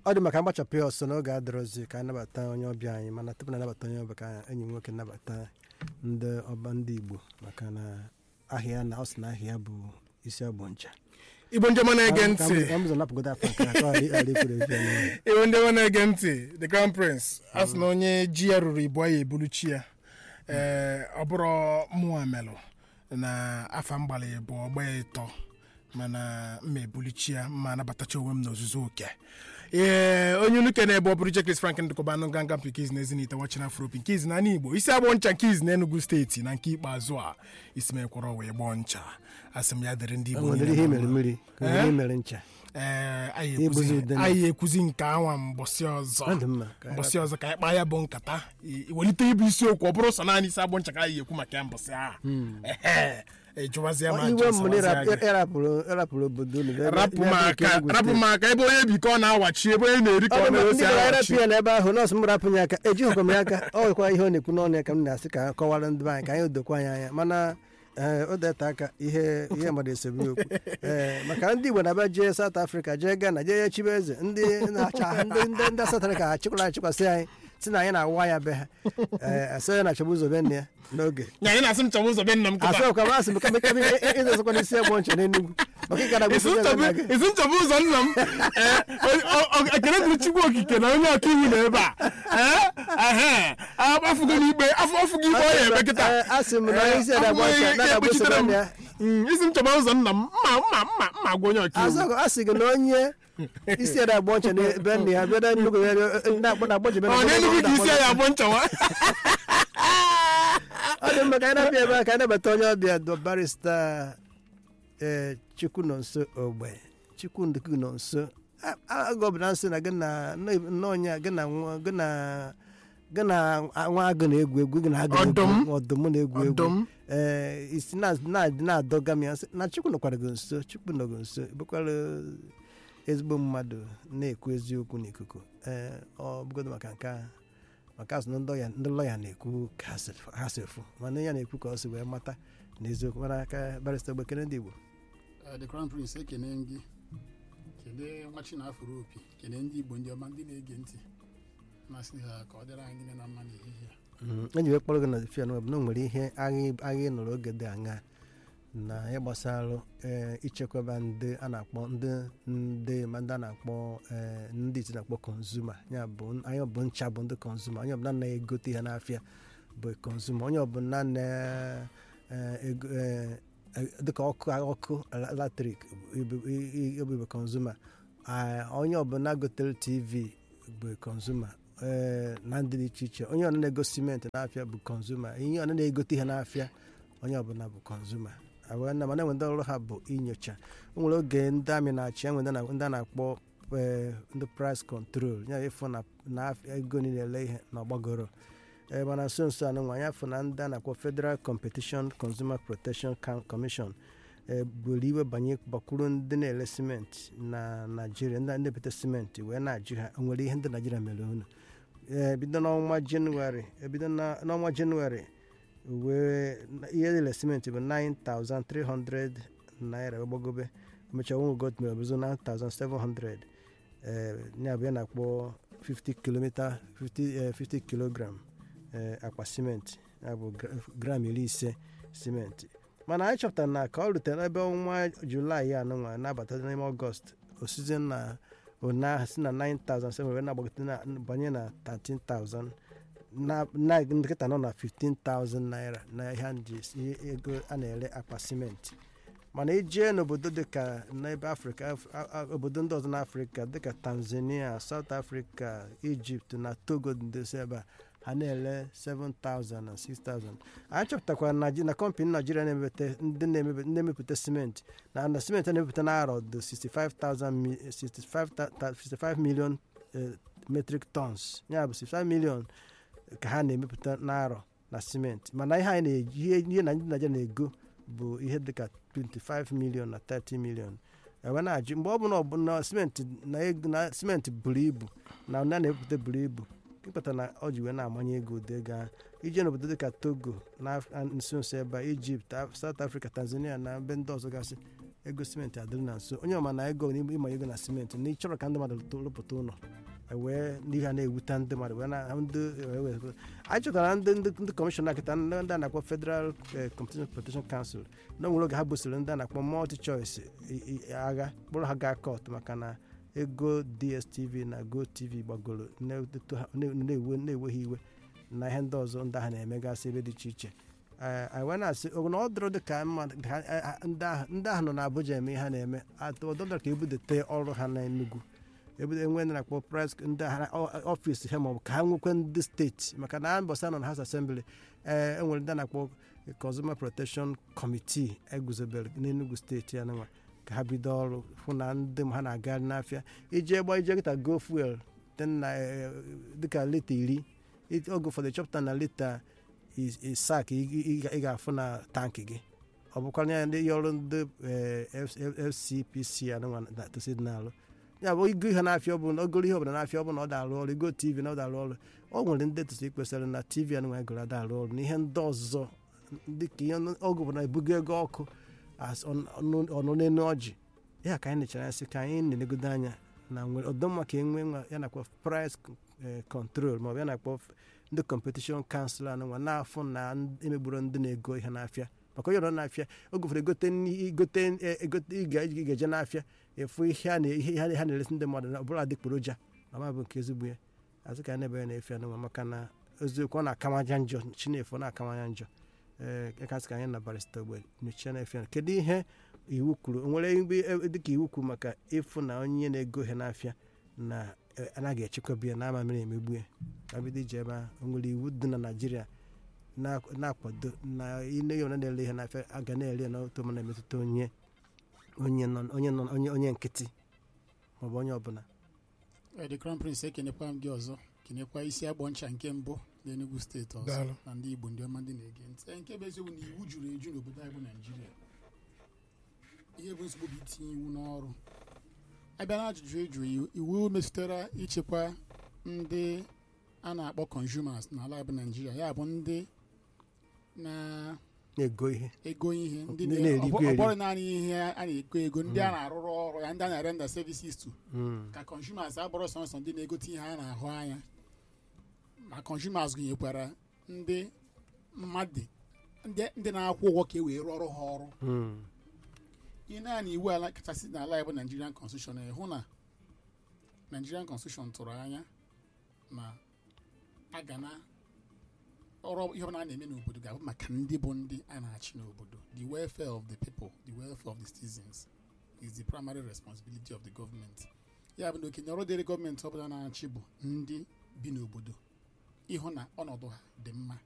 ọ dị maka mgbachapụ ya ọsọ n'oge adịrọzi ka anyị nabata onye ọbịa anyị mana tupu na anabata onye ọbịa ka enyi m nwoke nabata ndị ọba ndị igbo maka na ahịa na ọ sị na ahịa bụ isi ọgbụ ncha igbo ndị ọma na-ege Ka m- ntị ka m ụzọ napụgodo afọ nke a, ka ọ ghara- ghara ikwere efe n'ọnụ. igbo ndị ọma na-ege ntị the crown prince a sị na onye ji ya ruru ibu ya ebulu chi ya ee ọ bụrụ mụnwa melụ na afa mgbalị bụ ọgba ya ịtọ mana mma ebulichi ya mma anabatacha onwe m n'ozuzu oke ee onye unu kene ebe ọ bụrụ Chris Frank ndịkọbanụ nganga mpikiz na ezinite wachina afropi nke izi na ala igbo isi agbọ ncha nke izi na enugu steeti na nke ikpeazụ a isi mekwọrọ wee gbọọ ncha asị m ya dịrị ndị O igbo nwere niile ihe na imere mma. mmiri ka nwere ihe imere ncha ee anyị Igbuzi ekwuzi- udene. anyị ekwuzi nke anwa mbọsị ọ ọzọ dị mma ka anyị mbọsị ọzọ ka anyị kpaa ya bụ nkata i- iwelite ịbụ isiokwu ọ bụrụ sọ naanị isi agbọ ncha ka anyị ekwu maka ya mbọsị a ehe ejụwazie rapụ. ma Ọ, iwe m na ịrapụ- ajụ ịrapụrụ ịrapụrụ obodo unu bịa- rapụ bịa- m bịa aka Enugu rapụ steeti. m aka ebe onye bi ka ọ na-awachi ebe onye na-eri ka Ọ ọ dị mma, na-esi ndị gara awachi arapụ ya n'ebe ahụ nọọsụ m rapụ ya aka ejighịkwa m ya aka ọ nwekwa ihe ọ na-ekwu n'ọnụ ya ka m na-asị ka kọwara ndị be anyị ka anyị dokwa anyị anya mana ee, o deta aka ihe ihe mmadụ esobe ya okwu ee maka ndị Igbo na-abịa jee South Africa jee Ghana jee ya chibe eze ndị na-acha ndị ndị ndị South Africa achịkwara achịkwasị anyị si na anyị na-awa ya be ha ee asị ya na chọbụ ụzọ be nne ya n'oge nya anyị na-asị m chọwa ụzọ be nna m kịta asọkwa masị m kama kama ịzọzọkwa n'isi egbo nche n'Enugu maka ịkara isi gbosi nchọbụ isi nchọbụ ụzọ nna m ee, o- o- o- ekele dịrị chukwu okike na onye ọka iwu na ebe a Ee, ehe, afụgo n'ikpe afọ ọfụgo ikpe ọ ya ebe kịta asị m na onye isi ada gba ncha na-agba ụzọ be nne ya Mm, isi m chọba ụzọ nna m mma mma mma mma gwa onye ọka iwu azọkọ a sị gị na onye isi ada agba ncha n'ebe nne ya bịa na nnukwu ya na-akpọ na agbojibe ọ na-enugwu ka isi ya abụ nchawa ọ dị mma ka anyị na-abịa ebe a ka anyị nabata onye ọbịa dọ barista ee chukwu nọ nso ogbe chukwu ndụkụ nọ nso agụ ọbụla nsị na gị na nna onye a, gị na nwa- gị na gị na nwa agụ na-egwu egwu gị na agụ na-egwu Ọdụm. egwu, ọdụm na-egwu egwu Ọdụm. ee isi na- na- na-adọga m ya sị, na chukwu nọkwara gị nso chukwu nọ gị nso bụkwara ezigbo mmadụ na-ekwu eziokwu n'ikuku ee ọ bụgodo maka nke a maka asụ na ndị lọya- ndị lọya na-ekwu ka ha si- ha si efu mana ya na-ekwu ka ọ si wee mata n'eziokwu mara aka barịsta ogbekere ndị Igbo Eh, the crown prince ekene gị kelee nwa chinafụrụ opi kelee ndị igbo ndị ọma ndị na-ege ntị masị ha ka ọ dịrị anyị niile na mma n'ehihie a. enyi wee kpọrọ gị na fian web na o nwere ihe agha agha ị nụrụ oge dị aṅa na ihe gbasara ee, ichekwaba ndị a na-akpọ ndị ndị ma ndị a na-akpọ ee, ndị iti na-akpọ kọnzuma ya bụ anyị bụ ncha bụ ndị kọnzuma onye ọbụla na-egote ihe n'afịa bụ kọnzuma onye ọbụla na-ego dịka ọkụ ọkụ latrik ebube kọnzuma onye ọbụla gotere tv bụ kọnzuma ee na ndị dị iche iche onye ọbụla na-ego simenti n'afịa bụ kọnzuma ihe ọbụla na-egote ihe n'afịa onye ọbụla bụ kọnzuma agwa na mana enwe ndị ọrụ ha bụ inyocha o nwere oge ndị amị na-achị enwe ndị na- ndị a na-akpọ ee, ndị price control ya ịfụ na na af- ego niile ele ihe na ọgbagoro ee mana nso nso anụ nwa ya fụ na ndị a na-akpọ federal competition consumer protection Ca- commission ee buru iwe banye gbakwuru ndị na-ele simenti na naijiria ndị na-ebute simenti wee na-ajụ ha o nwere ihe ndị naijiria mere unu ee bido n'ọnwa jenụwarị ebido na- n'ọnwa jenụwarị wee na- ihe ele simenti bụ 9300 naira wee gbagobe emechaa nwe got mere bụzo 9700 ee ya bụ ya na-akpọ 50 kilomita 50 eh, 50 kilogram ee akpa simenti ya bụ gra- gram iri ise simenti mana anyị chọpụtara na ka ọ rutere n'ebe ọnwa julaị ya anụnwa na-abata n'ime ọgọst osizie na ụnyaahụ si na 9000 wee na-agbagote na banye na 13000 na na nkịta nọ na 15000 naira na ihe a ji ihe ego a na-ere akpa simenti mana ijee n'obodo dịka n'ebe afrịka Af- a- a- obodo ndị ọzọ n'afrịka dịka tanzania south africa egypt na togo ndosi ebe a ha na-ele 7000 na 6000 anyị chọpụtakwara na na kọmpanị naijiria na-emepụta ndị na-emebe- ndị na-emepụta simenti na na simenti a na-emepụta n'arọ dị 65,000 mi- 65 ta- 65 million eh, metric tons ya bụ 65 million ka ha na-emepụta n'arọ na simenti mana ihe anyị na-eji ihe ihe na ndị naijiria na-ego bụ ihe dịka 25 million na 30 million ewe na-ajụ mgbe ọ bụla ọbụla simenti na ego na simenti buru ibu na ndị a na-epụta buru ibu ịkpata na ọ ji wee na-amanye ego ụdị ego ahụ ije n'obodo dịka togo na Af- nso nso ebe a, ijipt Af- south africa tanzania na ebe ndị ọzọ gasị ego simenti adịrị na nso onye ọma na ego n'ime ịma ego na simenti na ịchọrọ ka ndị mmadụ to- rụpụta ụlọ wee n'ihe a na-ewute ndị mmadụ wee na ndị wee- wee- anyị chọtara ndị ndị ndị kọmishọna kịta ndị ndị a na-akpọ federal eh, competition protection council na onwere oge ha busoro ndị a na-akpọ multi choice i- i- agha kpụrụ ha gaa kọt maka na ego dstv na gotv gbagoro na-eto ha- na- na-ewe na-ewe ha iwe na ihe ndị ọzọ ndị ahụ na-emegasị ebe dị iche iche Eh, anyị wee na-asị ọ bụ na ọ dịrọ dị ka mmadụ ha- eh, ah, ndị ahụ ndị ahụ nọ n'Abuja eme ihe ha na-eme atọ ọdọdọ ka ebudete ọrụ ha na Enugu ebudo enwe ndị na-akpọ pres ndị agha ọfịs ha maọbụ ka ha nwekwe ndị steeti maka na mbọsa nọ na House Assembly ee enwere ndị a na-akpọ Consumer Protection Committee eguzobere n'Enugu steeti ya nwa ka ha bido ọrụ hụ na ndị m ha na-agagharị n'afịa ije gba ije kịta go fuel dị na eh, dịka lita iri it- oge ụfọdụ chọpụta na lita is- isak ị ị- ị ga-afụ na tankị gị ọ bụkwa ya ndị ọrụ ndị eh, F- fcpc anụnwa na tosi dị n'alụ ya bụ igo ihe n'afịa ọ bụ na ogoro ihe ọbụla n'afịa ọ bụ na ọ da-arụ ọrụ igo tv na ọ da-arụ ọrụ ọ nwere ndị tosi kwesịrị na tv anụnwa egoro ada arụ ọrụ na ihe ndị ọzọ dịka ihe ọgụ bụ na ebugo ego ọkụ as ọ- ọnụ ọnụ n'enu ọjị ya ka anyị nechara sị ka anyị na-elegodo anya na nwere ọdọmma ka enwe nwa ya nakwa price eh, control maọbụ ya nakpọ ndị competition council anụnwa na-afụ na ndị- emegburu ndị na-ego ihe n'afịa maka onye nọ n'afịa oge ụfọdụ egote nni- igote eh, egote ị ga- ị ga-eje n'afịa efu ihe a na- ihe ha ha na-eresi ndị mmadụ na ọbụla adịgboroja ma ma bụ nke ezigbo ya azụ ka anyị na-ebe na-efe anụnwa maka na eziokwu ọ na-akawanya njọ chinefu ọ na-akawanya njọ ee kasị ka anyị na barista ogbe mechie na efe kedu ihe iwu kwuru o nwere mgbe e- dịka iwu kwuru maka ịfụ na onye na-ego ihe n'afịa na eh, anaghị echekwabi ya na ama mmiri emegbu ya ka bido ije ebe ahụ o nwere iwu dị na naijiria na- na-akwado na ile ya na-ele ihe n'afịa a ga na-ere ya n'otu ma na-emetụta onye onye nọ onye nọ onye onye nkịtị maọbụ onye ọbụla Eh, the crown prince ekenekwa m gị ọzọ kenekwa isi agbọ ncha nke mbụ n'Enugu steeti ọzọ Daalụ. na ndị Igbo ndị ọma ndị na-ege ntị Eh, nke bụ eziokwu na iwu juru eju n'obodo anyị bụ Naijiria ihe bụ nsogbu bụ itinye iwu n'ọrụ abịa na ajụjụ eju iwu- iwu metụtara ichekwa ndị a na-akpọ consumers n'ala bụ Naijiria ya bụ ndị na na-ego ihe ego ihe ndị Ndị na- na-erikwa ọ bụ- ọ eri. bụrụ naanị ihe a na-ego ego ndị a na-arụrụ ọrụ ya ndị a na-arenda services to Mm. ka consumers abụrụ sọnsọ ndị na-egote ihe a na-ahụ anya ma consumers gụnyekwara ndị mmadụ ndị ndị na-akwụ ụgwọ ka e wee rụọrọ ha ọrụ Mm. ihe naanị iwu ala kachasị n'ala ya bụ Nigerian constitution hụ na Nigerian constitution tụrụ anya na a ga na ọrụ ihe ọbụla a na-eme n'obodo ga-abụ maka ndị bụ ndị a na-achị n'obodo the welfare of the people the welfare of the citizens is the primary responsibility of the government ya bụ na okenye ọrụ dịrị gọọmenti ọbụla na-achị bụ ndị bi n'obodo ịhụ na ọnọdụ ha dị mma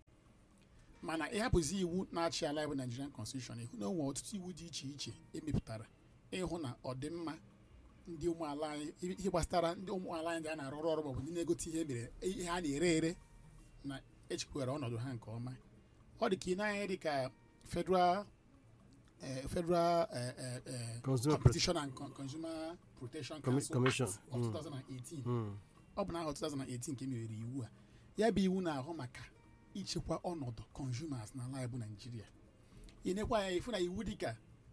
mana ịhapụzi iwu na-achị ala ya bụ Nigerian constitution ịhụ na o nwere ọtụtụ iwu dị iche iche emepụtara ịhụ na ọdịmma ndị ụmụala anyị ihe gbasara ndị ụmụala anyị ndị a na-arụrụ ọrụ maọbụ ndị na-egote ihe mere ihe a na-ere ere na echekwara ọnọdụ ha nke ọma ọ dị ka ị na-anya dị ka federal eh, federal eh, eh, eh, Consumer competition and Con- consumer protection Commi- council Commission. Act of Mm. 2018 Mm. ọ bụ n'ahọ 2018 ka e mewere iwu a ya bụ iwu na-ahụ maka ichekwa ọnọdụ consumers n'ala anyị bụ naijiria ị nekwa anya ifu na iwu dịka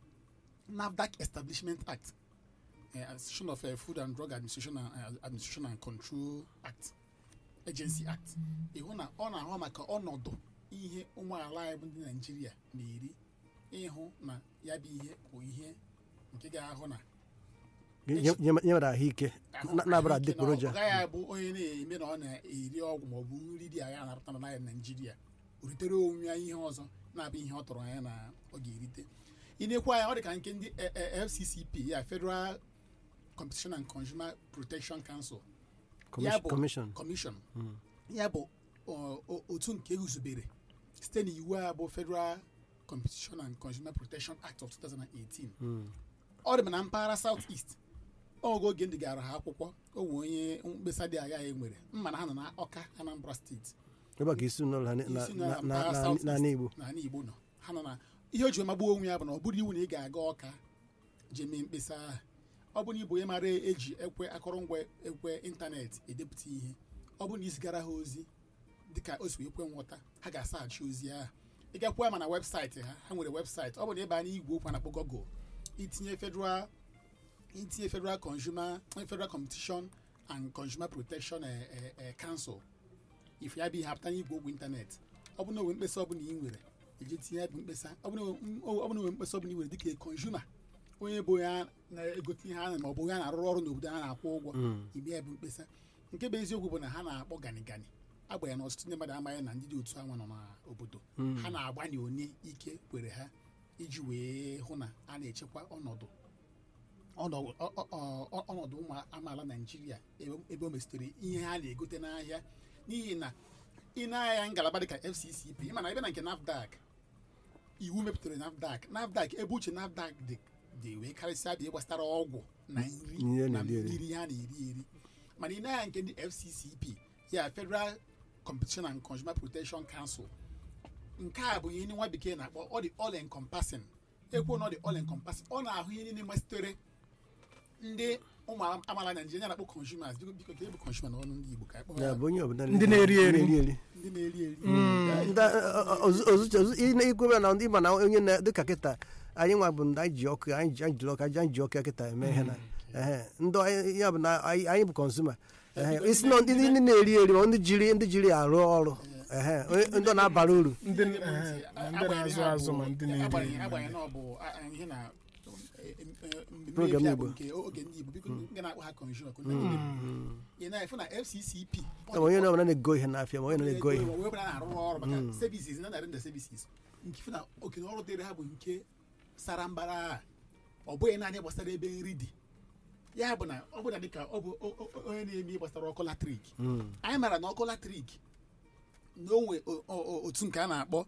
NAFDAC Establishment Act eh, Association of eh, Food and Drug Administration and, eh, Administration and Control Act Agency Act ịhụ na ọ na-ahụ maka ọnọdụ ihe ụmụala anyị bụ ndị naijiria na-eri ịhụ na ya bụ ihe bụ ihe nke ga-ahụ na Nye- nye- nye nwere ahụike na- na-abụrụ ahụike na adịgboroja ọ gaghị abụ onye na-eme na ọ na-eri ọgwụ maọbụ nri dị agha na-arụta na ya naijiria o ritere onwe ya ihe ọzọ na-abụ ihe ọ tọrọ anya na ọ ga-erite ị na-ekwu anya ọ dị ka nke ndị eh, eh, FCCP ya Federal Competition and Consumer Protection Council ya Commission- bụ commission Commission Mm. ya bụ ọ, o- otu nke eguzobere site n'iwu a bụ Federal Competition and Consumer Protection Act of 2018 Mm. ọ dị na mpaghara South East oge oge ndị gara ha akwụkwọ o nwee onye mkpesa dị agha e nwere mma na ha nọ na Ọka Anambra steeti ebe a ka isi n'ụlọ ha na- isi na- na na- mpaghara na- South n'ala East Igbo n'ala Igbo nọ ha nọ na ihe o ji magbuo onwe ya bụ na ọ bụrụ iwu na ị ga-aga Ọka jee mee mkpesa ahụ ọ bụ na ịbụ onye mara eji ekwe akụrụngwa ekwe ịntanetị edepụta ihe ọ bụ na izigara ha ozi dịka o si wee kwe nghọta ha ga-asaghachi ozi ahụ ị gakwuo ma na webụsaịtị ha ha nwere webụsaịtị ọ bụ na ịba n'igwe okwu a na-akpọ Google itinye federal itinye federal consumer federal competition and consumer protection eh, eh, eh, council if ya bụ ihe apụta n'igwe okwu ịntanetị ọ bụ na onwe mkpesa ọbụla ị nwere eji tinye ya bụ mkpesa ọ bụ na onwe- ọ bụ na onwe mkpesa ọbụla ị nwere dịka consumer onye bụ ya na-egote ihe a ma ọ bụ onye a na-arụrụ ọrụ n'obodo a na-akwụ ụgwọ ibe ya bụ mkpesa nke bụ eziokwu bụ na ha na-akpọ gani gani agbanye na ọtụtụ ndị mmadụ amaghị na ndị dị otu anwa nọ n'obodo ha na-agbanye onye ike kwere ha iji wee hụ na a na-echekwa ọnọdụ ọnọdụ ọ- ọ- ọ- ọnọdụ ụmụ amaala naijiria ebe- ebe o mesitere ihe ha na-egote n'ahịa n'ihi na ị na-ahịa ngalaba dịka fccp ịma na ebe na nke nafdac iwu mepụtara nafdac nafdac ebe uche nafdac dị dị wee karịsịa bịa gbasara ọgwụ na nri Ihe na na-eri eri. mmiri ha na-eri eri mana ị na-ahịa nke ndị fccp ya federal competition and consumer protection council nke a bụ ihe ndị nwa bekee na-akpọ ọ dị all encompassing ekwu na ọ dị all encompassing ọ na-ahụ ihe niile gbasitere ndị ụmụ amaala naijiria ya na-akpọ consumers biko biko ka ebu consumer n'ọnụ ndị igbo ka akpọ ya bụ onye ọbụla Ndị na-eri eri. na-eri eri ndị na-eri eri ikwebe na ịma na onye na dịka kịta anyị nwa bụ ndị anyị ji ọkụ anyị ji anyị jiri ọkụ anyị ji ọkụ ya kịta eme ihe na ehe ndị anyị- ya bụ na anyị anyị bụ kọnsuma ehe isi na ndị ndị na-eri eri ma ndị jiri ndị jiri arụ ọrụ ehe onye- ndị ọ na-abara uru ndị eh, ma ndị na-azụ azụ ma ndị na-eri agbanyeghị eri. agbanyeghị na ọ bụ a- a- ihe na mmemme Program efi a Igbo. bụ nke oge ndị igbo biko nke na-akpọ ha consumer ka ndị Igbo. ị na-efu na fccp ma onye na ọbụla na-ego ihe n'afịa ma onye na-ego ihe wee bụrụ na arụ ọrụ maka services na narị nda services nke ifu na okenye ọrụ dịrị ha bụ nke sara mbara a. ọ bụghị naanị gbasara ebe nri dị ya bụ na ọ bụ na dịka ọ bụ o- o- onye na-eme ihe gbasara ọkụ latrik anyị mara na ọkụ latrik na onwe o- o- o- otu nke a na-akpọ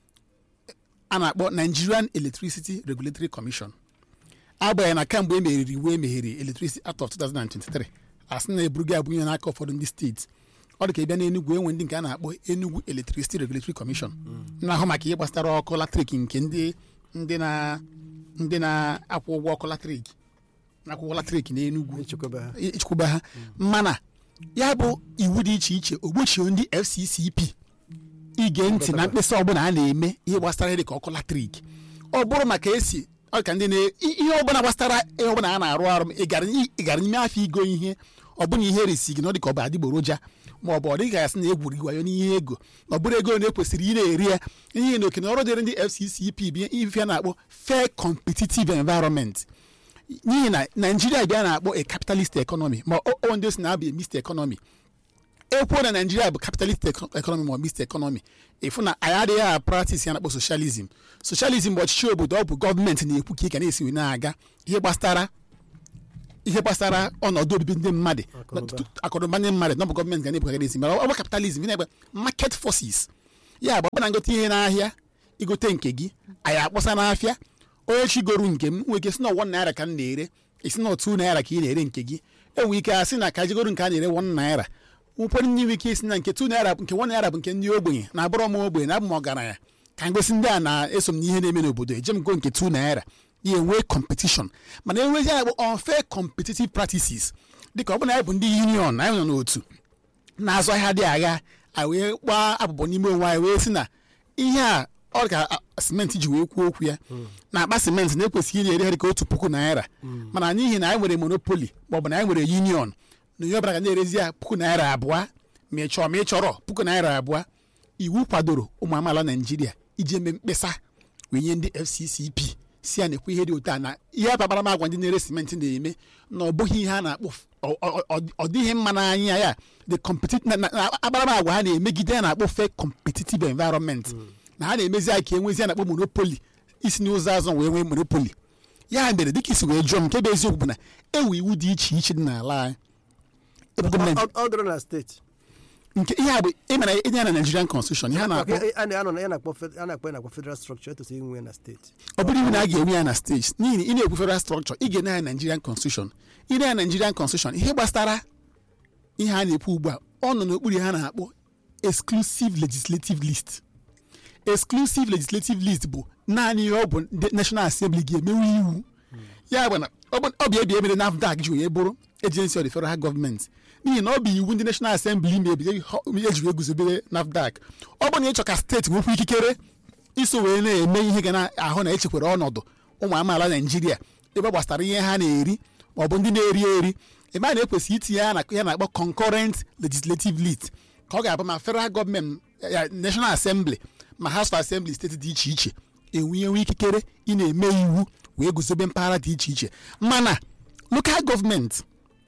a na-akpọ Nigerian Electricity Regulatory Commission agbanyeghị na kamgbe e meriri iwu emeghere Electricity Act of 2023 a sị na eburugo abụ ihe n'aka ụfọdụ ndị steeti ọ dị ka ịbịa n'Enugu enwe ndị nke a na-akpọ Enugu Electricity Regulatory Commission na-ahụ maka ihe gbasara ọkụ latrik nke ndị ndị na ndị na-akwụ ụgwọ ọkụ latrik na-akwụ ụgwọ latrik n'Enugu ichekwaba ha ichekwaba ha mana ya bụ iwu dị iche iche ogbochie ndị fccp ige ntị na mkpesa ọbụla a na-eme ihe gbasara dị ka ọkụ latrik ọ bụrụ maka esi ọ ka ndị na i- ihe ọbụla gbasara ihe ọbụla a na-arụ arụ ị gara n'i- ị gara n'ime afọ igo ihe ọbụna ihe eresi gị na ọ dị ka ọ bụ adịgboroja ma ọ bụ ọ dịghị gasị na egwuri wayo n'ihe ego na ọ bụrụ ego na ekwesịrị ị na-eri ya ihe na okenye ọrụ dịrị ndị fccp bụ ihe a na-akpọ fair competitive environment n'ihi na naijiria bịa na-akpọ a capitalist economy ma ọ ọ ndị o si na-abụ a mixed economy ekwuo na naijiria bụ capitalist eco- economy ma ọ mixed economy ịfụ na anyị adịghị a practice ya na-akpọ socialism socialism bụ ọchịchị obodo ọ bụ gọọmenti na-ekwu ka ị ga na-esi wee na-aga ihe gbasara ihe gbasara ọnọdụ obibi ndị mmadụ Akụnụba. akụrụba ndị mmadụ na ọ bụ gọọmenti ga na-ebu esi mana ọ bụ kapitalizm ị na-egbe market forces ya bụ ọ bụ na ngote ihe n'ahịa igote nke gị anyị akpọsa n'afịa onye chigoro nke m nwere ike si na one naira ka m na-ere esi na otu naira ka ị na-ere nke gị enwere ike asị na ka jigoro nke a na-ere one naira ụfọdụ ndị nwere ike isi na nke two naira bụ- nke one naira bụ nke ndị ogbenye na abụrọ m ogbenye na abụ m ọgaranya ka m gosi ndị a na-eso m n'ihe na-eme n'obodo eje m go nke two naira ya enwee competition mana enwezi ya bụ unfair competitive practices dịka ọ bụ na anyị bụ ndị union anyị nọ n'otu na-azụ ahịa dị agha anyị wee gbaa abụbọ n'ime onwe anyị wee sị na ihe a ọ ka a- simenti ji wee kwuo okwu ya na akpa simenti na-ekwesịghị ị na-ere ha dịka otu puku naira mana n'ihi na anyị nwere monopoli maọbụ na anyị nwere union na onye ọbụla ga na-erezi ya puku naira abụọ ma ị chọrọ ma ị chọrọ puku naira abụọ iwu kwadoro ụmụ amaala naijiria iji eme mkpesa wee nye ndị fccp si ya na-ekwu ihe dị otu a na ihe akparamagwa ndị na-ere simenti na-eme na ọ bụghị ihe a na-akpọ ọ- ọ- ọ- ọ dịghị mma n'anya ya the competitive na- na- na akparamagwa ha na-emegide ya na-akpọ fair competitive environment na ha na-emezi ya ka enwezi ya na-akpọ monopoli isi n'ụzọ azụ wee nwee monopoli ya mere dịka isi wee jụọ m nke bụ eziokwu bụ na ewu iwu dị iche iche dị n'ala anyị ebe gọọmenti Ọ- ọ dịrọ na steeti nke ihe a bụ ịmara ịdị ya na Nigerian constitution ihe a na-akpọ a na- anọ na ya na-akpọ fed- a na-akpọ ya na-akpọ federal structure etosiri inwe ya na steeti ọ bụrụ iwu na a ga-enwe ya na steeti n'ihi na ị na-ekwu federal structure ị ga-ene ya Nigerian constitution ị na ya Nigerian constitution ihe gbasara ihe a na-ekwu ugbu a ọ nọ n'okpuru ha na-akpọ exclusive legislative list exclusive legislative list bụ naanị ihe ọ bụ ndị national assembly ga-emewe iwu ya bụ na ọ bụ ọ bụ ebi emere NAFDAC ji wee bụrụ agency of the federal government n'ihi na ọ bụ iwu ndị national assembly mebi ejiri eguzobere NAFDAC ọ bụ na ịchọ ka steeti nwekwa ikikere iso wee na-eme ihe ga na-ahụ na echekwara ọnọdụ ụmụ amaala naijiria ebe gbasara ihe ha na-eri ma ọ bụ ndị na-eri eri ebe a na-ekwesị itinye ya na ya na-akpọ concurrent legislative lead ka ọ ga-abụ ma federal gọọmenti ya national assembly ma house of assembly steeti dị iche iche enwenyewe ikikere ị na-eme iwu wee guzobe mpaghara dị iche iche mana local gọọmenti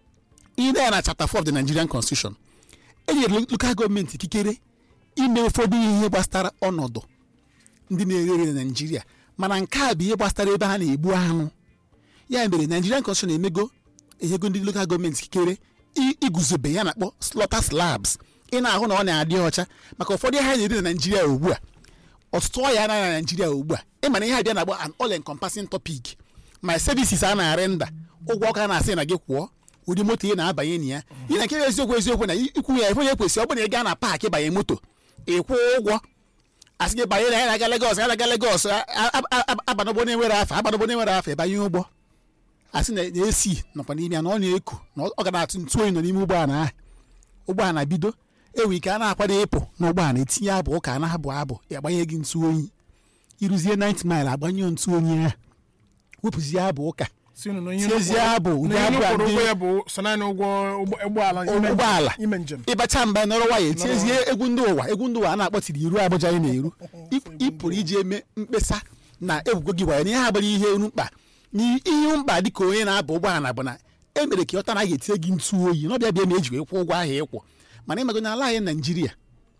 ile ya na chapter 4 of the nigerian constitution e nyere local gọọmenti ikikere ime ụfọdụ ihe gbasara ọnọdụ ndị na-ere ere na naijiria mana nke a bụ ihe gbasara ebe ha na-egbu anụ ya mere nigerian constitution emego enyego ndị local gọọmenti ikikere i- iguzobe ya na-akpọ slaughter slabs ị na-ahụ na ọ na-adị ọcha maka ụfọdụ ihe ha na-eri na naijiria ugbu a ọtụtụ ọya anaghị na naijiria ugbu a ịmana ihe abịa na-agba an all encompassing topic my services a na-arenda ụgwọ ọka a na-asị na gị kwụọ ụdị moto ị na-abanye na ya ị na nke bụ eziokwu eziokwu na ikwu ya ife onye kwesịrị ọ bụrụ na ị gaa na paakị banye moto ịkwụ ụgwọ asị gị banye na ya na-aga Legọs ya na-aga Legọs abanụbọ na-enwere afọ abanụbọ na-enwere afọ ịbanye ụgbọ asị na na-esi nọkwa n'ime ya na ọ na-eku na ọ ga na-atụ ntụ oyi nọ n'ime ụgbọala ahụ ụgbọala bido ewe ike a na-akwado ịpụ n'ụgbọala etinye abụ ụka a na-abụ abụ ya agbanye gị ntụ oyi ịrụzie 90 mile agbanye ntụ oyi ahụ wepụzie abụ ụka si unu na ihe Tiezie ụkwụ- abụ, ụdị na ihe abụ a ụkwụrụ dị- ụgwọ ya bụ so naanị ụgwọ ụgbọ- ụgbọala ime- ụgbọala ime njem ịbacha mba nọrọ waya etiezie egwu ndị ụwa egwu ndị ụwa a na-akpọtiri iru Abuja anyị na-eru Ị- ị pụrụ iji eme mkpesa na egwugo gị waya na ihe agbara ihe eru mkpa na ihe mkpa dị ka onye na-aba ụgbọala bụ na e mere ka ịghọta na a ga-etinye gị ntụ oyi na ọbịa bịa ma eji wee kwụ ụgwọ ahụ ịkwụ mana ịmago na ala anyị naijiria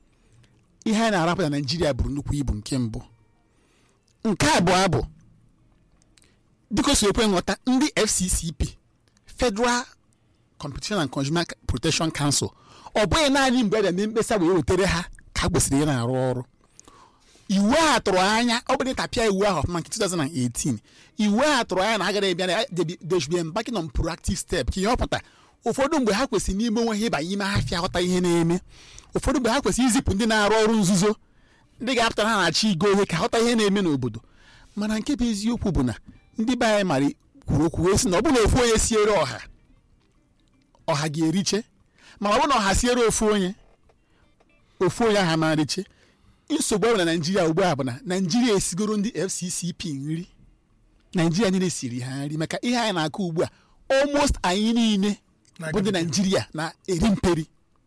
ihe anyị na-arapụ na naijiria bụrụ nnukwu ibu nke mbụ nke abụọ bụ dịka o si ekwe nghọta ndị fccp federal competition and consumer protection council ọ bụghị naanị mgbe a na-eme mkpesa wee wetere ha ka ha kwesịrị ị na-arụ ọrụ iwu a tụrụ anya ọ bụrụ ịtapịa iwu ahụ ọfụma nke 2018 iwu a tụrụ anya na agara ebịa na they should be embarking on proactive step ka ihe ọ pụta ụfọdụ mgbe ha kwesịrị n'ime onwe ha ịbanye ime afịa ghọta ihe na-eme ụfọdụ mgbe ha kwesịrị izipụ ndị na-arụ ọrụ nzuzo ndị ga-apụta ha na-achọ igo ihe ka ghọta ihe na-eme n'obodo mana nke bụ eziokwu bụ na ndị be anyị mara kwuru okwu wee sị na ọ bụrụ na ofu onye siere ọha ọha ga-eriche mana ọ bụrụ na ọha siere ofu onye ofu onye ahụ ama riche nsogbu ọ bụ na naijiria ugbu a bụ na naijiria esigoro ndị fccp nri naijiria niile siri ha nri maka ihe anyị na-akụ ugbu a almost anyị niile bụ ndị naijiria na-eri mperi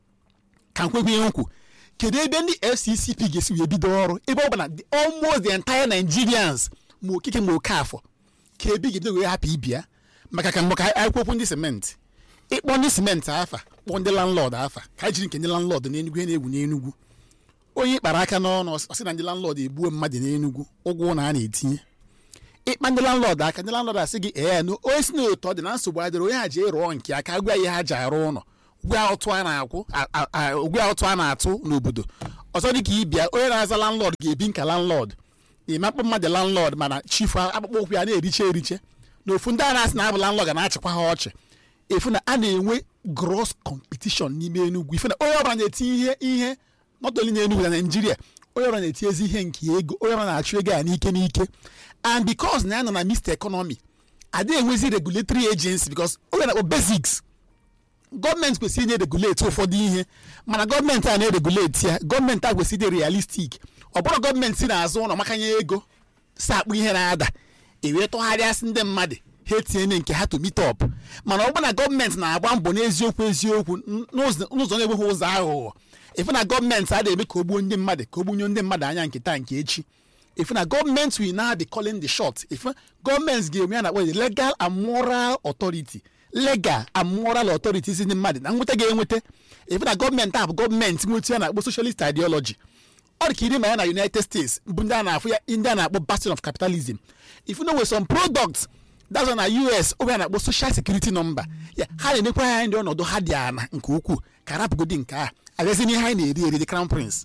ka nkwekwe ihe nkwu kedu ebe ndị fccp ga-esi wee bido ọrụ ebe ọ bụ na the- almost the entire nigerians ma okike ma okafọ ka ebe ị ga-ebido wee hapụ ibia maka ka maka akwụkwọ okwu ndị simenti ịkpọ ndị simenti afa kpọọ ndị landlord afa ka anyị jiri nke ndị landlord n'enugwu ihe na-egwu n'enugwu onye kpara aka n'ọnụ ọ sị na ndị landlord egbuo mmadụ n'enugwu ụgwọ na a na-etinye ịkpa ndị landlord aka ndị landlord asị gị ee na onye si n'otu ọ dị na nsogbu adịrị onye ha ji rụọ nke aka gwa ihe ha ji arụ ụlọ ụgwọ ụtụ a na-akwụ a- a- a- ụgwọ ụtụ a na-atụ n'obodo ọzọ dị ka ịbịa onye na-aza landlord ga-ebi nka landlord ịmakpọ mmadụ landlord mana chifu akpụkpọ ụkwụ ya na-eriche eriche na ofu ndị a na-asị na abụ landlord ga na-achịkwa ha ọchị efu na a na-enwe gross competition n'ime Enugu ife na onye ọbụla na-etinye ihe ihe not only na Enugu na Nigeria onye ọbụla na-etinyezi ihe nke ego onye ọbụla na-achụ ego a n'ike n'ike and because na ya nọ na mixed economy adịghị enwezi regulatory agency because onye na-akpọ basics gọọmenti kwesịrị inye regulate ụfọdụ ihe mana gọọmenti a na-eregulate ya gọọmenti a kwesịrị ịdị realistic ọ bụrụ gọọmenti si n'azụ ụlọ makanye ego si akpụ ihe na-ada ewee tụgharịasị ndị mmadụ ha etinye nke ha to meet up mana ọ bụ na gọọmenti na-agba mbọ n'eziokwu eziokwu n- n'ụzọ n'ụzọ na-enweghị ụzọ aghụghọ efu na gọọmenti a na-eme ka o gbuo ndị mmadụ ka o gbunye ndị mmadụ anya nke taa nke echi efu na gọọmenti will now be calling the shot efu gọọmenti ga-eme ya na-akpọ the legal and moral authority legal and moral authority si ndị mmadụ na nweta ga-enweta efu na gọọmenti a bụ gọọmenti nweta ya na-akpọ socialist ideology ọ dị ka iri ma ya na united states bụ ndị a na-afụ ya ndị a na-akpọ bastion of capitalism if you know with some products that's why na us oge a na-akpọ social security number ya ha na-enekwa ya ndị ọnọdụ ha dị ana nke ukwuu ka rapụgodi nke a abịazi n'ihe anyị na-eri eri the crown prince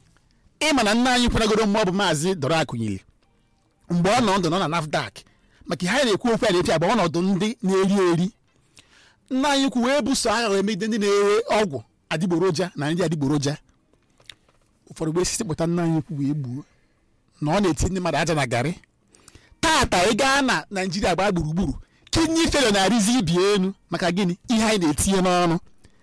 ịma na nna anyị kwenagoro mgbe ọ bụ maazị dọrọ akụnyili mgbe ọ nọ ndụ nọ na nafdac maka ihe anyị na-ekwu okwu a na-epi agba ọnọdụ ndị na-eri eri nna anyị kwu wee buso agha wee megide ndị na-ere ọgwụ adịgboroja na ndị adịgboroja ụfọdụ gbe sisi pụta nna anyị kwu wee gbuo na ọ na-eti ndị mmadụ aja na garị tata ị gaa na naijiria gbaa gburugburu kidney failure na-arịzi ibi elu maka gịnị ihe anyị na-etinye n'ọnụ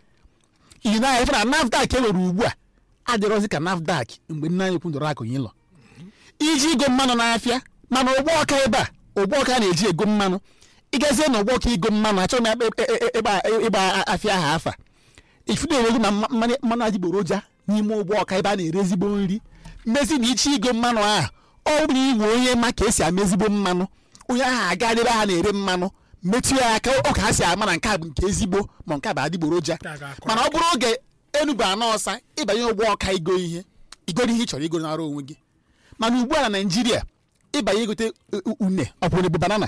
iyi na anyị fụ na nafdac enwere ugbu a adịrọzi ka nafdac mgbe nna anyị kwundoro akụnye ịlọ iji ego mmanụ n'afịa mana ụgbọ ọka ebe a ụgbọ ọka na-eji ego mmanụ ịgazie n'ọgbọ ka igo mmanụ achọghị m ya ịkpa- ị- ị- ịgba ịgba afịa aha afa ifudu enwego na mma- mmanụ mmanụ adịgboroja n'ime ụgbọ ọka ebe a na-ere ezigbo nri mmezi na iche igo mmanụ ahụ ọ bụrụ inwe onye ma ka esi ama ezigbo mmanụ onye ahụ aga ebe ha na-ere mmanụ metụ ya aka ọ ka ha si ama na nke a bụ nke ezigbo ma nke a bụ adịgboroja Nke a ga-akọ mana ọ bụrụ oge enubu anọ ọsa ịbanye ụgbọ ọka igo ihe igoro ihe ị chọrọ igoro n'ara onwe gị mana ugbu a na naijiria ịbanye igote u- une ọ bụrụ bụ banana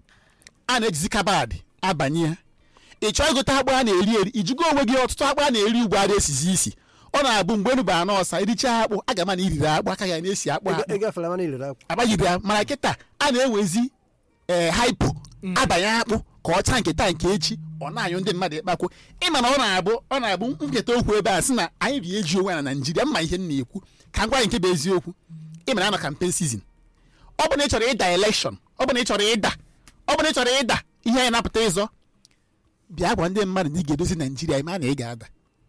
a na-ejizi kabad abanye ya ị chọọ igote akpụ a na-eri eri ijugo onwe gị ọtụtụ akpụ a na-eri ugbu a na-esizi isi ọ na-abụ mgbe enubu anọ ọsa irichaa akpụ a ga-ama na iriri akpụ aka ya na-esi akpụ akpụ ịgafere mana ilere akwa agbanyere ya mana kịta a na-ewezi ee haipo abanye akpụ ka ọ chaa nke taa nke echi ọ na-anyụ ndị mmadụ ịkpakwụ ịma na ọ na-abụ ọ na-abụ nketa okwu ebe a sị na anyị bi eji onwe ya na naijiria mma ihe m na-ekwu ka m gwa anyị nke bụ eziokwu ịma na anọ kampen sizin ọ bụ na ị chọrọ ịda elekshọn ọ bụ na ị chọrọ ịda ọ bụ na ị chọrọ ịda ihe anyị na-apụta ịzọ bịa gwa ndị mmadụ na ị ga-edozi naijiria ịma na ị ga-ada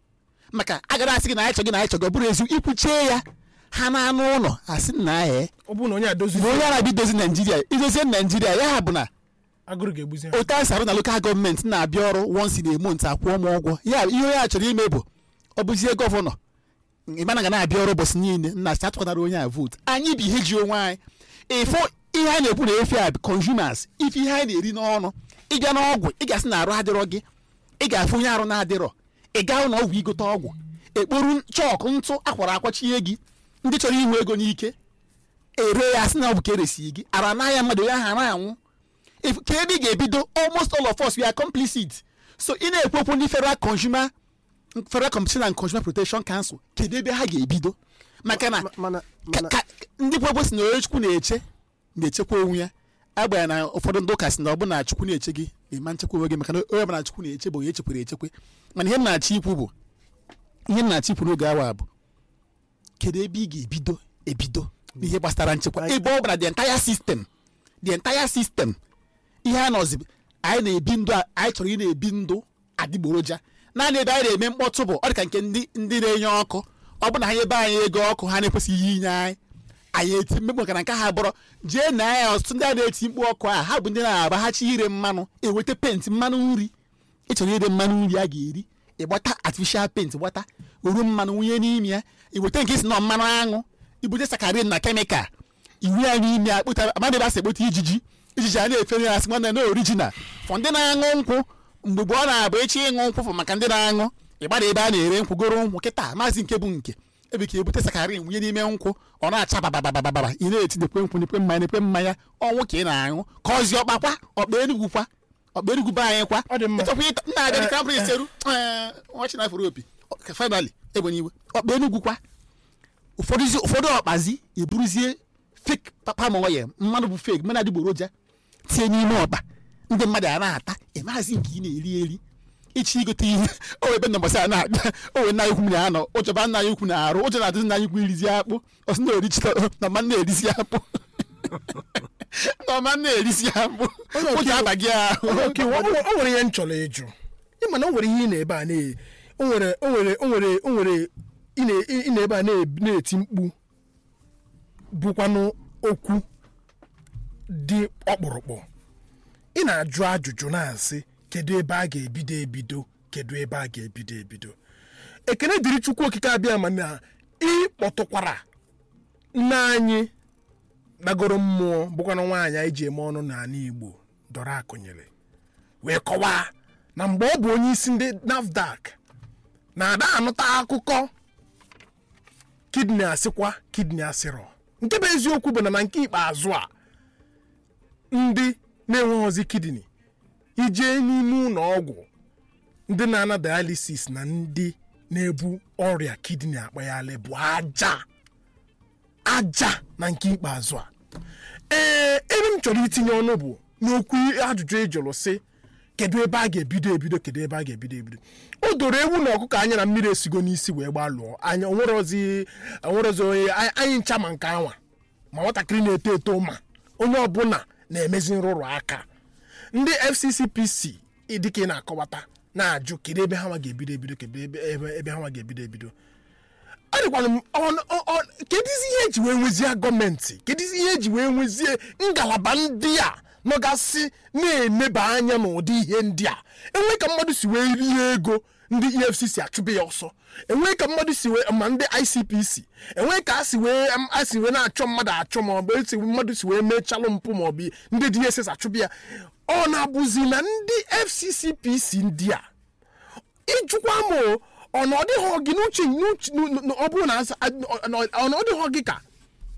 maka agara asị gị na anyị chọgị na anyị chọgị ọ bụrụ ezi ikwuchie ya ha na-anụ ụlọ asị na ee ọ bụrụ na onye adozi mgbe onye arabi dozi naijiria idozie naijiria ya bụ na agụrụ ga-egbuzi ha otu a sarụ na lokal gọọmenti na-abịa ọrụ once in a month akwụọ m ụgwọ ya ihe onye a chọrọ ime bụ ọ bụzie gọvanọ ịmana ga na-abịa ọrụ ụbọchị niile nna si atụkwanara onye a vootu anyị bụ ihe ji onwe anyị ịfụ ihe anyị na-ekwu na efe a bụ consumers ife ihe anyị na-eri n'ọnụ ịbịa n'ọgwụ ị ga-asị na arụ adịrọ gị ị ga-afụ onye arụ na-adịrọ ị gaa ụlọ ọgwụ igote ọgwụ ekporu chọọkụ ntụ akwara akwachie gị ndị chọrọ inwe ego n'ike ere ya sị na ọ bụ ka eresi gị ara anaghị mmadụ onye ahụ na-anwụ if ka ebe ị ga-ebido almost all of us we are complicit so ị na-ekwu okwu ndị federal consumer federal competition and consumer protection council kedu ebe ha ga-ebido maka na Ma- mana ka- mana ka- ndị kwebo si na onye chukwu na-eche na-echekwa onwe ya agbanya na ụfọdụ ndị ụka si na ọ bụ na chukwu na-eche gị ịma nchekwa onwe gị maka na onye ọbụla chukwu na-eche bụ onye echekwara echekwe mana ihe m na-achọ ikwu bụ ihe m na-achọ ikwu n'oge awa bụ kedu ebe ị ga-ebido ebido n'ihe gbasara nchekwa ebe ọ bụla the entire system the entire system ihe a nọzi anyị na-ebi ndụ a- anyị chọrọ ị na-ebi ndụ adịgboroja naanị ebe anyị na-eme mkpọtụ bụ ọ dị ka nke ndị ndị na-enye ọkụ ọ bụ na ha ebe anyị ego ọkụ ha na-ekwesịghị inye anyị anyị eti mmekpu maka na nke ha bụrụ jee na ya ọtụtụ ndị a na-eti mkpu ọkụ a ha bụ ndị na-agbaghachi ire mmanụ enweta penti mmanụ nri ịchọrọ ire mmanụ nri a ga-eri ịgbata artificial paint gbata oru mmanụ wunye n'ime ya iweta nke isi nọ mmanụ aṅụ ibute sakarin na kemikal iwu ya n'ime ya kpụta amadị basị ekpụta ijiji ijiji a na-efere ya asị nwanne na orijinal fọ ndị na-aṅụ nkwụ mgbe gboo na-abụ echi ịṅụ nkwụ fụ maka ndị na-aṅụ ịgbada ebe a na-ere nkwụ goro nkwụ kịta maazị nke bụ nke ebe ka ebute sakarin wunye n'ime nkwụ ọ na-acha babababababa ị na-eti nekwe nkwụ nekwe mmanya nekwe mmanya ọnwụ ka ị na-aṅụ ka ọzi ọkpakwa ọkpa enugwu kwa ọkpa enugwu be anyị kwa Ọ dị mma. ịchọkwa ịta nna aga dị kampani seru ọchị na afro opi finally egbenye iwe ọkpa enugwu kwa ụfọdụzi ụfọdụ ọkpazi eburuzie fake papa ma oye mmanụ bụ fake mmanụ adịgboroja tie n'ime ọkpa ndị mmadụ a na-ata ịmazi nke ị na-eri eri ichi igote ihe o ebe na mbọsị a na-akpa o wee nna anyị ukwu na-anọ ụjọba nna anyị ukwu na-arụ ụjọ na-adịzi nna anyị ukwu irizi akpụ ọsị na orichita na mma na-erisi akpụ na ọma na-erisi akpụ Onye ụjọ ọka- abaghị ahụ Okay, o o- o nwere ihe m chọrọ ịjụ ịma na o nwere ihe ị na-ebe a na o nwere o nwere o nwere o nwere ị na- ị na-ebe a na- na-eti mkpu bụkwanụ okwu dị ọkpụrụkpụ ị na-ajụ ajụjụ na-asị kedu ebe a ga-ebido ebido kedu ebe a ga-ebido ebido ekene dịrị chukwu okike abịa ma na ịkpọtụkwara nne anyị gbagoro mmụọ bụkwana nwaanyị anyị ji eme ọnụ n'ala igbo dọrọ akụnyere wee kọwaa na mgbe ọ bụ onye isi ndị nafdac na-ada anụta akụkọ kidney asịkwa kidney asịrọ nke bụ eziokwu bụ na na nke ikpeazụ a ndị na-enweghịzi kidney ijee n'ime ụlọ ọgwụ ndị na-ana dialysis na ndị na-ebu ọrịa kidney akpaghalị bụ aja aja na nke ikpeazụ a ee ebe m chọrọ itinye ọnụ bụ n'okwu ajụjụ ị jụrụ sị kedu ebe a ga-ebido ebido kedu ebe a ga-ebido ebido o doro ewu na ọkụkọ anya na mmiri esigo n'isi wee gbalụọ anya onwerozi onwerozi onye anyị- anyị ncha ma nke anwa ma nwatakịrị na-eto eto ma onye ọbụla na-emezi nrụrụ aka ndị fccpc dịka ị na-akọwata na-ajụ kedu ebe ha nwa ga-ebido ebido kedu ebe ebe ebe ha nwa ga-ebido ebido ọ dịkwana m ọ- ọ- ọ- kedizi ihe eji wee nwezie gọọmenti kedizi ihe eji wee nwezie ngalaba ndị a nọgasị na-eneba anya n'ụdị ihe ndị a enwe ka mmadụ si wee rie ego ndị efcc achụbe ya ọsọ enwe ka mmadụ si wee ma ndị icpc enwe ka a si wee a si wee na-achọ mmadụ achọ ma ọ bụ esi mmadụ si wee mechalụ mpụ ma ọ bụ ndị dss achụbe ya ọ na-abụzi na ndị fccpc ndị a ịjụkwa m o, ọ na ọ dịghị gị n'uche n'uche- n- n- ọ bụrụ na asa- ọ na ọ na ọ dịghị gị ka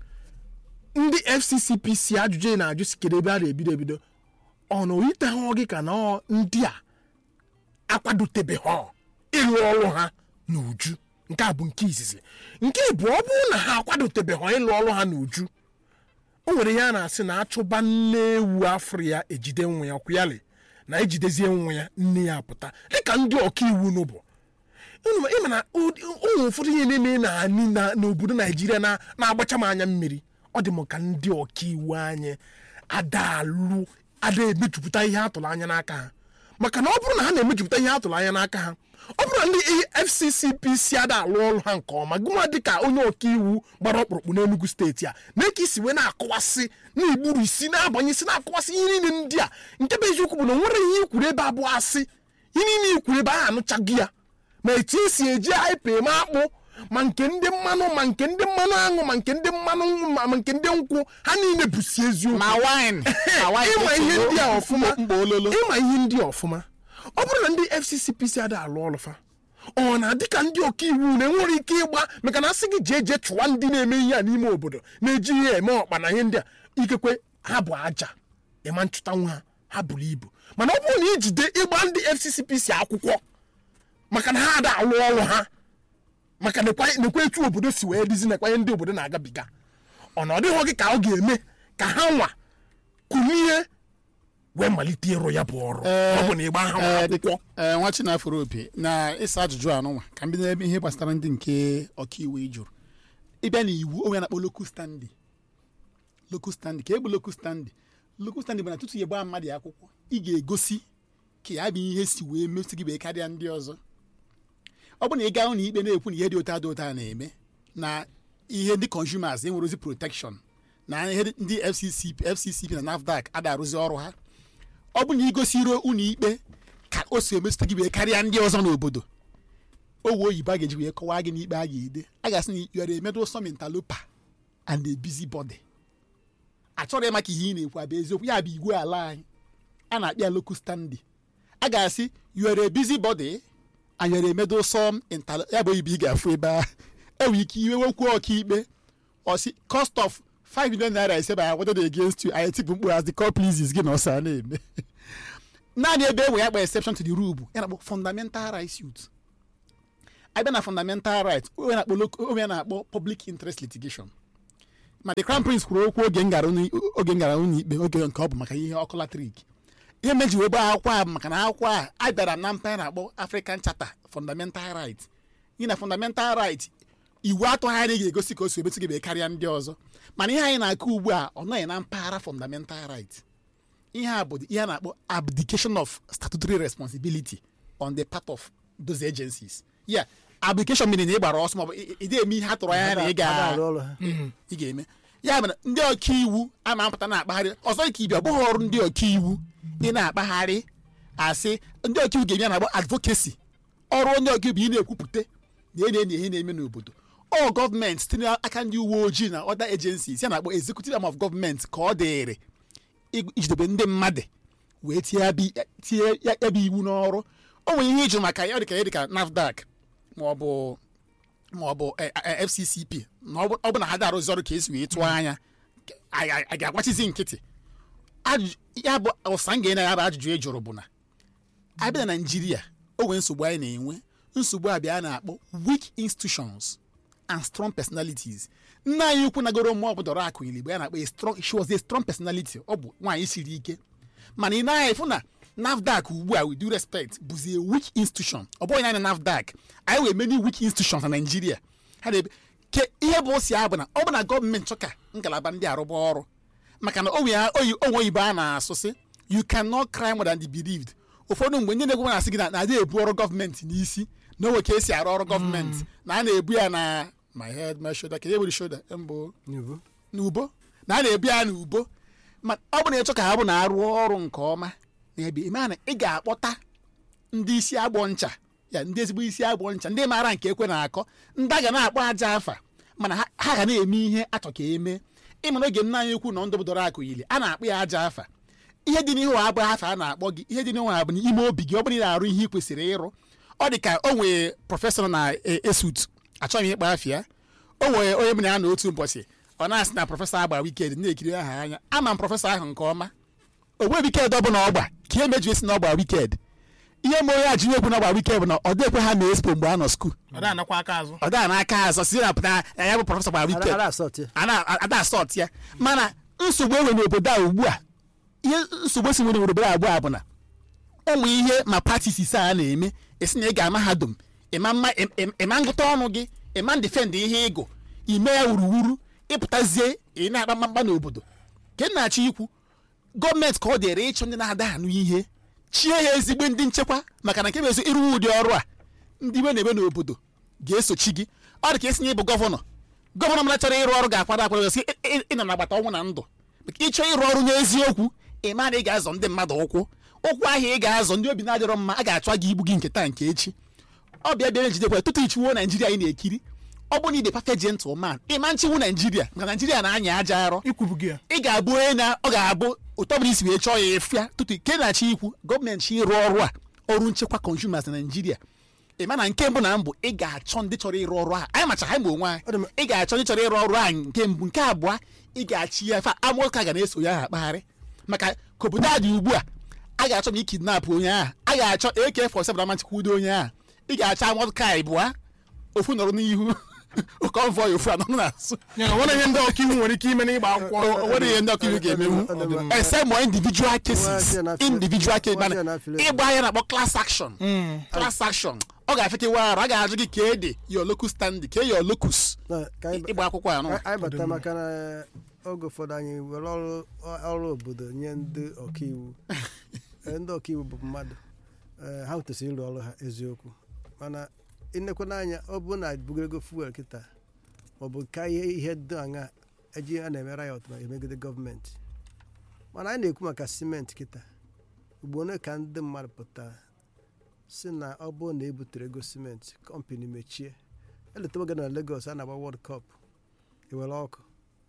ndị fccpc ajụjụ ị na-ajụ si kedu ebe a na-ebido ebido ọ na oyiteghị gị ka na ọ ndị a akwadotebeghị ịrụ ọrụ ha n'uju nke a bụ nke izizi nke bụ ọ bụrụ na ha akwadotebeghị ịrụ ọrụ ha n'uju o nwere ihe a na-asị na achụba nne ewu afọ ya ejide nwa ya kwụyali na ejidezie nwa ya nne ya apụta dịka ndị ọkaiwu n'ụbụ unu ma- ịma na ụdị- ụmụ ụfọdụ ihe na-eme na anyị na- n'obodo naijiria na- na-agbacha m anya mmiri ọ dị m ka ndị ọkaiwu anyị ada alụ ada emejupụta ihe atụrụ anya n'aka ha maka na ọ bụrụ na ha na-emejupụta ihe atụrụ anya n'aka ha ọ bụrụ na ndị fccpc ada alụ ọrụ ha nke ọma gụnwa dịka onye ọkaiwu gbara ọkpụrụkpụ n'enugu steeti a na ka isi wee na-akọwasị na-egburu isi na-abanye isi na-akọwasị ihe niile ndị a nke bụ eziokwu bụ na o nwere ihe ikwuru ebe abụọ asị ihe niile ikwuru ebe a anụchaghị ya ma etu esi eji aipa eme akpụ ma nke ndị mmanụ ma nke ndị mmanụ aṅụ ma nke ndị mmanụ ma ma nke ndị nkwụ ha niile bụsi eziokwu ma wine ma wine ịma ihe ndị a ọfụma mgbe ololo ịma ihe ndị a ọfụma ọ bụrụ na ndị fccpc ada alụ ọrụ fa ọ na dịka ndị ọkaiwu na-enwere ike ịgba maka na asị gị jee jee chụwa ndị na-eme ihe a n'ime obodo na-eji ihe eme ọkpa na ihe ndị a ikekwe ha bụ aja ịma nchụta nwa ha ha buru ibu mana ọ bụrụ na ijide ịgba ndị fccpc akwụkwọ maka na ha ada alụ ọrụ ha maka nekwa nekwa etu obodo si wee dizi nekwa ihe ndị obodo na-agabiga ọ na ọ dịghị gị ka ọ ga-eme ka ha nwa kulie wee malite ịrụ ya bụ ọrụ ọ bụ na ịgba ha nwa Ee, akwụkwọ dịka- ee, nwa chinafụrụ opi na ịsa ajụjụ anụnwa ka m bido n'ebe ihe gbasara ndị nke ọkaiwu ị jụrụ ịbịa na iwu onwe na-akpọ local standing local standing ka egbu local standing local standing bụ na tutu ya gbaa mmadụ ya akwụkwọ ị ga-egosi ka ya bụ ihe si wee mesi gị wee karịa ndị ọzọ ọ bụ na ị gaa ụlọ ikpe na-ekwu na ihe dị ụta dị ụta na-eme na ihe ndị consumers enwere ozi protection na ihe ndị FCC FCCP na NAFDAC ada arụzi ọrụ ha ọ bụ na igosiro ụlọ ikpe ka o si emetụta gị wee karịa ndị ọzọ n'obodo owe oyibo a ga-eji wee kọwaa gị n'ikpe a ga-ede a ga-asị na you are a meddlesome interloper and a busybody achọrọ ịma ka ihe ị na-ekwu abụ eziokwu ya bụ igwe ala anyị a na-akpị ya local standing a ga-asị you are a busybody and you are a meddlesome interloper ya bụ oyibo ị ga-afụ ebe a enwere ike iwe nwekwu ọkaikpe ọsị cost of 5 million naira ise by awarded against you anyị tipụ mkpụrụ as the court pleases gị na ọsọ a na-eme naanị ebe enwe ya kpa exception to the rule bụ ya na-akpọ fundamental rights suit abịa na fundamental right onye na-akpọ loc- onye na-akpọ public interest litigation ma the crown prince kwuru okwu oge ngara ụlọ- oge ngara ụlọ ikpe oge nke ọ bụ maka ihe ọkụ latrik ihe meji wee gbaa akwụkwọ a bụ maka na akwụkwọ a a bịara na mpa a na-akpọ african charter fundamental right ihe na fundamental right iwu atụgharị ga-egosi ka o si emetụ gị wee karịa ndị ọzọ mana ihe anyị na-akụ ugbu a ọ nọghị na mpaghara fundamental right ihe a bụ ihe a na-akpọ abdication of statutory responsibility on the part of those agencies ya abdication meaning na ị gbara ọsọ maọbụ ị ị- ị na-eme ihe a tụrụ anya na ị Ada ga arụ ọrụ ha ị ga-eme ya mere ndị ọkaiwu a na-apụta na-akpagharị ọzọ ka ibi ọ bụghị ọrụ ndị ọkaiwu ị na-akpagharị asị ndị ọkaiwu ga-eme ya na-agba advocacy ọrụ onye ọkaiwu bụ ị na-ekwupụta na ihe na-enye ihe na-eme n'obodo ọ gọọmenti site n'aka ndị uwe ojii na other agencies ya na-akpọ executive arm of gọọmenti ka ọ dịrị ig- ijidebe ndị mmadụ wee tie ya bụ- tie ya ya bụ iwu n'ọrụ o nwere ihe ịjụ maka ya ọ dịka ya dịka NAFDAC ma ọ bụ ma ọ bụ eh, eh, FCCP na ọ bụ ọ bụ na ha darụzi ọrụ ka esi wee tụọ anya a a- a ga-agbachizi nkịtị Ajụjụ- ya bụ ụsa m ga-enye ya bụ ajụjụ ị jụrụ bụ na abịa na naijiria o nwere nsogbu anyị na-enwe nsogbu abịa a na-akpọ weak institutions and strong personalities nna anyị ukwu nagoro mmụọ bụ dọrọ akụ iligbo ya na-akpọ a strong she was a strong personality ọ bụ nwaanyị siri ike mana ị naghị efu na nafdac ugbu a with due respect bụzi a weak institution ọ bụghị naanị nafdac anyị nwere many weak institutions na naijiria ha na-ebe ke ihe bụ osi abụ na ọ bụ na gọọmenti chọ ka ngalaba ndị arụba ọrụ maka na onwe ya oyi onwe oyibo a na-asụ sị you cannot cry more than the believed ụfọdụ mgbe ndị na-egwu na-asị gị na na-adị ebu ọrụ gọọmenti n'isi na onwe ka esi arụ ọrụ gọọmenti na a na-ebu ya na my head my shoulder ka e were shoulder mbụ n'iwu n'ubo na a na-ebu ya n'ubo ma ọ bụ na ịchọ ka ha bụ na arụọ ọrụ nke ọma n'ebe ime na ị ga-akpọta ndị isi agbọ ncha ya ndị ezigbo isi agbọ ncha ndị maara nke ekwe na-akọ ndị a ga na-akpọ aja afa mana ha ha ga na-eme ihe achọ ka eme ịmara oge nna anyị ukwu na ndụ bụdoro akụ yili a na-akpọ ya aja afa ihe dị n'ihu abụ afa a na-akpọ gị ihe dị n'ihu abụ n'ime obi gị ọ bụrụ na ị na-arụ ihe ị kwesịrị ịrụ ọ dị ka o nwere prọfesọ na-esut achọghị m ịkpa afịa o nwere onye m na ya na otu ụbọchị ọ na-asị na prọfesọ agba wiked na-ekiri aha anya ama m prọfesọ ahụ nke ọma ogbe wiked ọ bụla ọgba ka ihe meji esi na ọgba wiked ihe ma onye a ji ekwu na ọgba wiked bụ na ọ dịkwe ha ma expo mgbe a nọ skuul ọ da anakwa aka azụ ọ daa n'aka azọ si na pụta na ya bụ prọfesọ gbara wiked ara asọt ya ada asọt ya mana nsogbu enwe n'obodo a ugbu a ihe nsogbu si nwere n'obodo a abụọ a bụ na ụmụ ihe ma patis ise a na-eme esi na ị ga mahadum ịma mma ịm- ịm- ịma ngụta ọnụ gị ịma ndifend ihe ịgụ ime ya wuruwuru ịpụtazie ị na-akpa mkpamkpa n'obodo ke m na-achọ ikwu gọọmenti ka ọ dịrị ịchụ ndị na-ada anụ ihe chie ya ezigbo ndị nchekwa maka na nke bụ ezi ịrụ ụdị ọrụ a ndị iwe na-eme n'obodo ga-esochi gị ọ dị ka esi na ịbụ gọvanọ gọvanọ mara chọrọ ịrụ ọrụ ga-akwado akwado sị "Ị- ị- ị nọ n'agbata ọnwụ na ndụ maka ịchọ ịrụ ọrụ n'eziokwu ị ma na ị ga-azọ ndị mmadụ ụkwụ ụkwụ ahịa ị ga-azọ ndị obi na-adịrọ mma a ga-achọ gị igbu gị nke taa nke echi ọ bịa bịara njidekwa tutu ichiwo naijiria anyị na-ekiri ọ bụ na ide perfect gentleman ịma nchiwu naijiria maka naijiria na-anya aja arọ ikwubugo ya ị ga-abụ onye na ọ ga-abụ ụtọ bụrụ isi wee chọọ ya efu ya tutu ke na-achọ ikwu gọọmenti ịrụ ọrụ a ọrụ nchekwa consumers na naijiria ị ma na nke mbụ na mbụ ị ga-achọ ndị chọrọ ịrụ ọrụ a anyị macha anyị ma onwe Ọ dị m- anyị ị ga-achọ ndị chọrọ ịrụ ọrụ a nke mbụ nke abụọ ị ga-achị ya fa amụka ga na-eso ya ha akpagharị maka ka obodo a dị ugbu a a ga-achọ ma ikidnap onye ahụ a ga-achọ AK47 amachikwudo onye ahụ ị ga-achọ amụka ịbụa ofu nọrọ n'ihu konvoy ofu anọ n'azụ ya na nwere ihe ndị ọkaiwu nwere ike ime n'ịgba akwụkwọ o nwere ihe ndị ọkaiwu ga-emenwu Ọ dị mma. except more individual cases Nwaazị na- individual cases Nwaazị mana na affiliate. ịgba ahịa na-akpọ class action class action ọ ga-afekewa arụ a ga-ajụ gị ka ede your locus standi ka your locus Na- ka anyị- ịgba akwụkwọ ya nọ Ka anyị bata maka na oge ụfọdụ anyị were ọrụ ọrụ obodo nye ndị ọkaiwu Eh, ndị ọkaiwu bụ mmadụ Eh, ha kwesịrị ịrụ ọrụ ha eziokwu mana ịnekwa n'anya ọ bụ na bugoro fuel kịta maọbụ ka ihe ihe dị aṅa eji a na-eme riot ma emegide gọọmenti mana anyị na-ekwu maka simenti kịta ugbo ole ka ndị mmadụ pụtara si na ọ bụrụ na ebutere ego simenti kọmpani mechie eletawa oge na Lagos a na-agba World Cup ewere ọkụ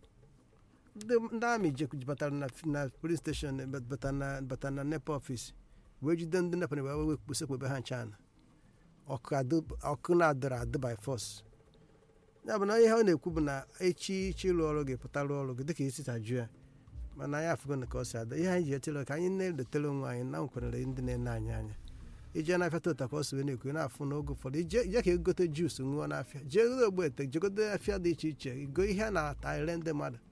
ndị ndị amị je- batara na na police station batara na batara na nepa ọfis wee jide ndị nepa na wee wekpusi ekpebe ha nchana ọkụ adị- ọkụ na-adịrị adị by force ya bụ na ihe ọ na-ekwu bụ na echi ichi ịrụ ọrụ gị pụta rụọ ọrụ gị dịka isi tajụ ya mana anyị afụgo na ka ọ si ada ihe anyị ji etele ka anyị na-eletere onwe anyị na nkwenere ndị na-ene anyị anya ije na-afịa tota ka ọ si wee na-ekwu na-afụ n'oge ụfọdụ ije ije ka egote juus ṅụọ n'afịa jee gote ogbe ete jegote afịa dị iche iche go ihe a na-ata ere ndị mmadụ